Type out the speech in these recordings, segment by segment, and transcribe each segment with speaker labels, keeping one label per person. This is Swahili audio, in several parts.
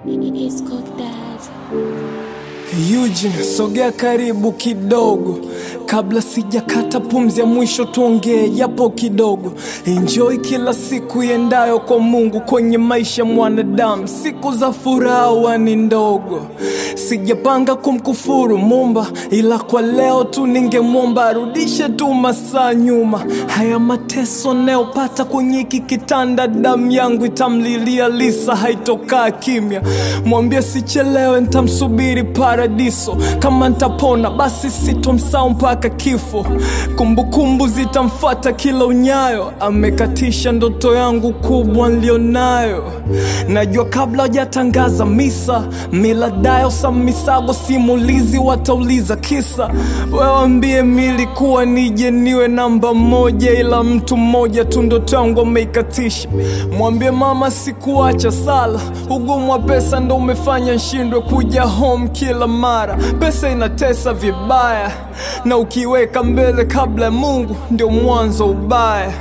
Speaker 1: It's cooked that.
Speaker 2: Eugene, sogea karibu kidogo kabla sijakata pumzi ya mwisho, tuongee japo kidogo. Enjoy kila siku iendayo kwa Mungu kwenye maisha mwanadamu, siku za furaha ni ndogo. Sijapanga kumkufuru Mumba, ila kwa leo tu ningemwomba arudishe tu masaa nyuma. Haya mateso nayopata kwenye hiki kitanda, damu yangu itamlilia Lisa, haitokaa kimya. Mwambie sichelewe, ntamsubiri paradiso. Kama ntapona basi sitomsahau mpaka kifo. Kumbukumbu zitamfata kila unyayo, amekatisha ndoto yangu kubwa nilionayo. Najua kabla hajatangaza misa, miladayo sa misago simulizi watauliza kisa. Wewambie milikuwa nije niwe namba moja, ila mtu mmoja tu ndoto yangu ameikatisha. Mwambie mama sikuacha sala, ugumu wa pesa ndo umefanya nshindwe kuja home kila mara. Pesa inatesa vibaya, na ukiweka mbele kabla ya Mungu ndio mwanzo ubaya.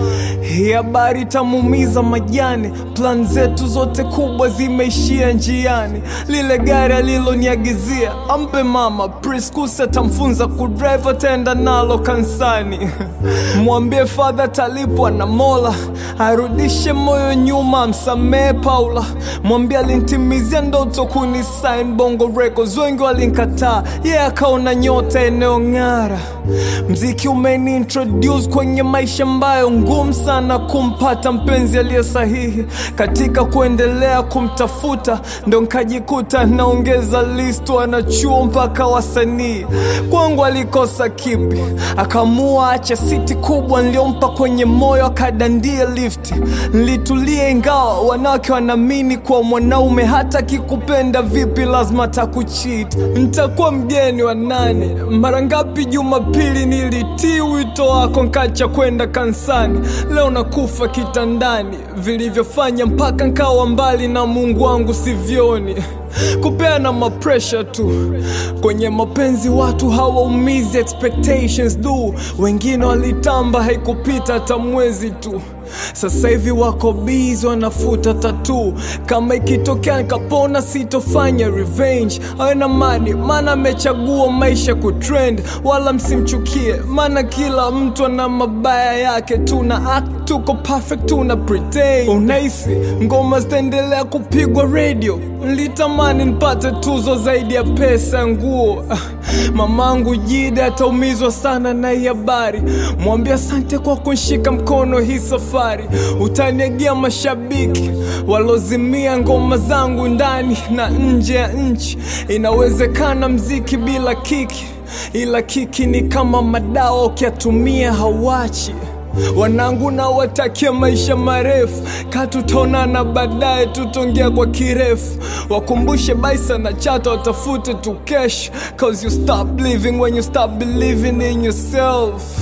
Speaker 2: Hii habari itamuumiza majani, plan zetu zote kubwa zimeishia njiani. Lile gari aliloniagizia ampe mama, Priscus atamfunza kudrive, ataenda nalo kansani. Mwambie fadha talipwa na Mola, arudishe moyo nyuma, amsamehe Paula. Mwambie alinitimizia ndoto kunisign Bongo Records, wengi walinkataa, yeye yeah, akaona nyota inayong'ara. Mziki umeni introduce kwenye maisha ambayo ngumu sana kumpata mpenzi aliye sahihi. Katika kuendelea kumtafuta, ndo nkajikuta naongeza list wanachuo mpaka wasanii. Kwangu alikosa kipi? Akamua acha siti kubwa niliompa kwenye moyo, akadandia lifti. Nilitulia ingawa wanawake wanaamini kwa mwanaume hata kikupenda vipi lazima takuchit. Ntakuwa mgeni wa nani? Mara ngapi Jumapili nilitii wito wako nkacha kwenda kansani. Leo nakufa kitandani, vilivyofanya mpaka nkawa mbali na Mungu wangu sivyoni kupeana mapresha tu kwenye mapenzi, watu hawaumizi expectations du. Wengine walitamba haikupita hata mwezi tu, sasa hivi wako busy wanafuta tatu. Kama ikitokea nikapona, sitofanya revenge. Awe na mani, maana amechagua maisha kutrend, wala msimchukie, maana kila mtu ana mabaya yake. Tuna act tuko perfect, tuna pretend. Unahisi ngoma zitaendelea kupigwa radio? Nilitamani nipate tuzo zaidi ya pesa ya nguo. Mamangu Jide ataumizwa sana na hii habari. Mwambie asante kwa kunshika mkono hii safari. Utaniagia mashabiki walozimia ngoma zangu ndani na nje ya nchi. Inawezekana mziki bila kiki, ila kiki ni kama madawa, ukiatumia hawachi Wanangu na watakia maisha marefu, katutaonana baadaye, tutongea kwa kirefu. Wakumbushe Baisa na Chata watafute tu kesho, cause you stop living when you stop believing in yourself.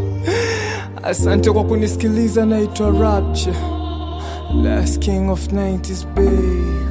Speaker 2: Asante kwa kunisikiliza, naitwa Rapture, last king of 90s babe.